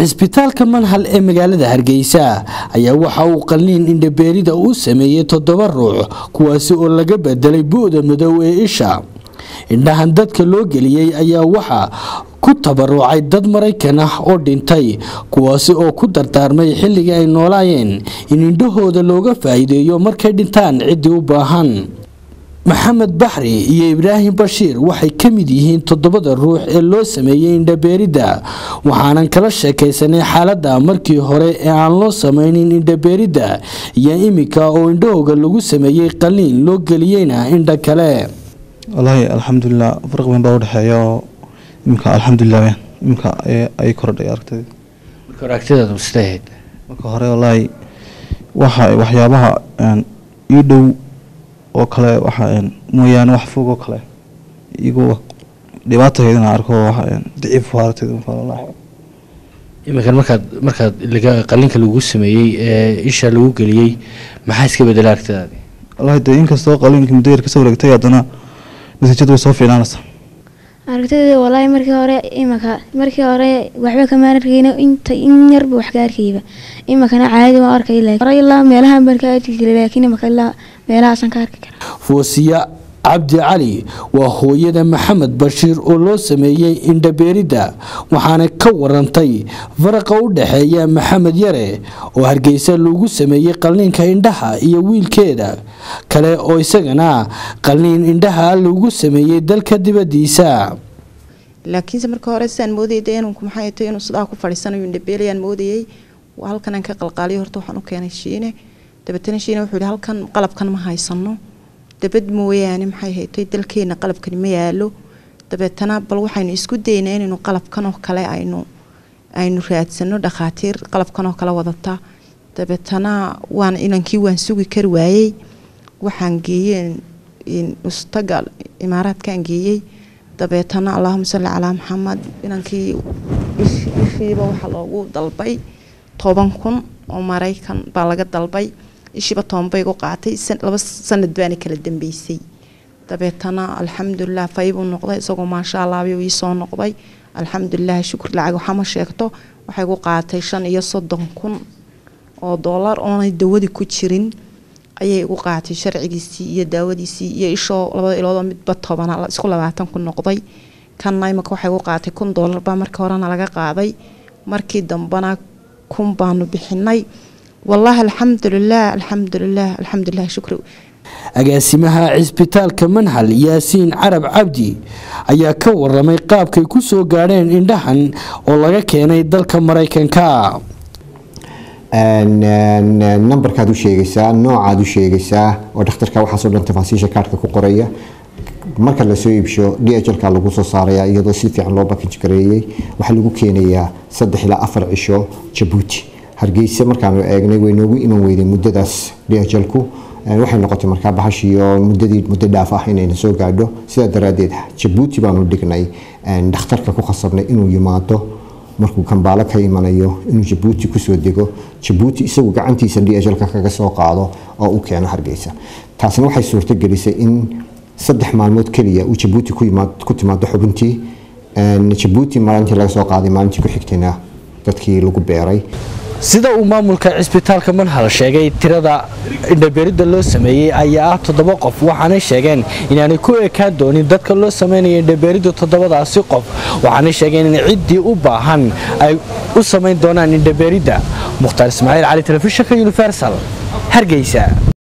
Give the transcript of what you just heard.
cisbitaalka manhal ee magaalada hargeysa ayaa waxa uu qalliin indhabeerida uu sameeyey toddoba ruux kuwaasi oo laga bedelay bu-da madow ee isha indhahan dadka loo geliyey ayaa waxaa ku tabarucay dad maraykan ah oo dhintay kuwaasi oo ku dardaarmay xilligii ay noolaayeen in indhahooda looga faa'iideeyo markay dhintaan ciddii u baahan maxamed baxri iyo ibraahim bashiir waxay ka mid yihiin toddobada ruux ee loo sameeyey indhabeeridda waxaanan kala sheekaysanay xaaladda markii hore ee aan loo samaynin indhabeeridda iyo iminka oo indhahooga lagu sameeyey qalliin loo geliyeyna indha kale wallaahi alxamdulilah farq weyn baa udhexeeya oo iminka alxamdulilah weyn iminka ay kordhay aragtayda marka hore agtidaadu sidee ahayd marka hore wallaahi waxa waxyaabaha ii dhow oo kale waxa mooyaane wax fog oo kale igu dhibaataheedana arko waxa daciif aragtayda marka wallaahi iminkan markaad markaad qalliinka lagu sameeyey ee isha lagu geliyey maxaa iska bedelay aragtidaadi wallaahi dee inkastoo qalliinka muddo yar kasoo wareegtay haddana natiijadu way soo fiicnaanaysaa aragtidayda walaahi markii hore imaka markii hore waxba kamaan arkayna inta in yarba wax ka arkayba imakana caadi waan arkay hore ilaa meelahan baan ka arki jiray laakiin imaka ilaa meelahaasaan ka arki karaa foosiya cabdi cali waa hooyada maxamed bashiir oo loo sameeyey indhabeeridda waxaana ka warantay faraqa u dhexeeya maxamed yare oo hargeysa lagu sameeyey qalliinka indhaha iyo wiilkeeda kale oo isagana qalliin indhaha lagu sameeyey dalka dibadiisa laakiinse marka hore sidaan moodayay dee inuu maxay tahay inuu sidaa ku fadhiisanayo indhabeelayaan moodayay halkanaan ka qalqaaliyo horta waxaan u keenay shiine dabeetana shiine wuxuu yihi halkan qalabkan ma haysano dabad mooyaane maxay haytay dalkeena qalabkani ma yaalo dabeetana bal waxaynu isku daynaa inaynu qalabkan oo kale aynu aynu raadsano dhakhaatiir qalabkan oo kale wadata dabeetana waan inankii waan sugi kari waayey waxaan geeyey ustaga imaaraadkaan geeyey dabeetana allahuma salli calaa maxamed inankii ishiiba waxaa loogu dalbay toban kun oo maraykan baa laga dalbay ishiiba toban bay igu qaatay laba sanad baana kala dambeysay dabeetana alxamdulilah faybuu noqday isagoo maasha allaabay ii soo noqday alxamdulilah shukur lacag waxama sheegto waxay igu qaatay shan iyo soddon kun oo doolar oonay dawadii ku jirin ayay igu qaatay sharcigiisii iyo daawadiisii iyo ishoo labada iloodoo midba tobana isku labaatan ku noqday kanna imaka waxay igu qaatay kun doolar baa markii horena laga qaaday markii dambena kun baanu bixinay wallaahi alxamdulilah alxamdulilah alxamdulilah shukri agaasimaha cisbitaalka manhal yaasiin carab cabdi ayaa ka waramay qaabkay ku soo gaadheen indhahan oo laga keenay dalka maraykanka nambarkaad u sheegaysaa noocaad u sheegaysaa oo dhakhtarka waxaasoo dhan tafaasiisha kaarhka ku qoraya marka lasoo iibsho d h lka lagu soo saaraya iyadoo si fiican loo bakaj gareeyey waxaa lagu keenayaa saddex ilaa afar cisho jabuuti hargeysa markaanu eegnay way noogu iman weyday muddadaas d h lku waxay noqotay markaa bahashiioo muddadii muddo dhaaf ah inayna soo gaadho sidaa daraadeed jabuuti baanu dhignay dhakhtarka ku khasabnay inuu yimaado markuu kambaalo ka imanayo inuu jabuuti kusoo dego jabuuti isagu gacantiisa d h lka kaga soo qaado oo u keeno hargeysa taasna waxay suurto gelisay in saddex maalmood keliya uu jabuuti ku timaado xubintii jabuuti maalintii laga soo qaaday maalintii ku xigtayna dadkii lagu beeray sida uu maamulka cisbitaalka manhal sheegay tirada indhabeeridda loo sameeyey ayaa ah toddoba qof waxaanay sheegeen inaanay ku ekaan doonin dadka loo sameynaya indhabeeridda toddobadaasi qof waxaanay sheegeen in ciddii u baahan ay u samayn doonaan indhabeeridda mukhtaar ismaaciil cali telefishinka universal hargeysa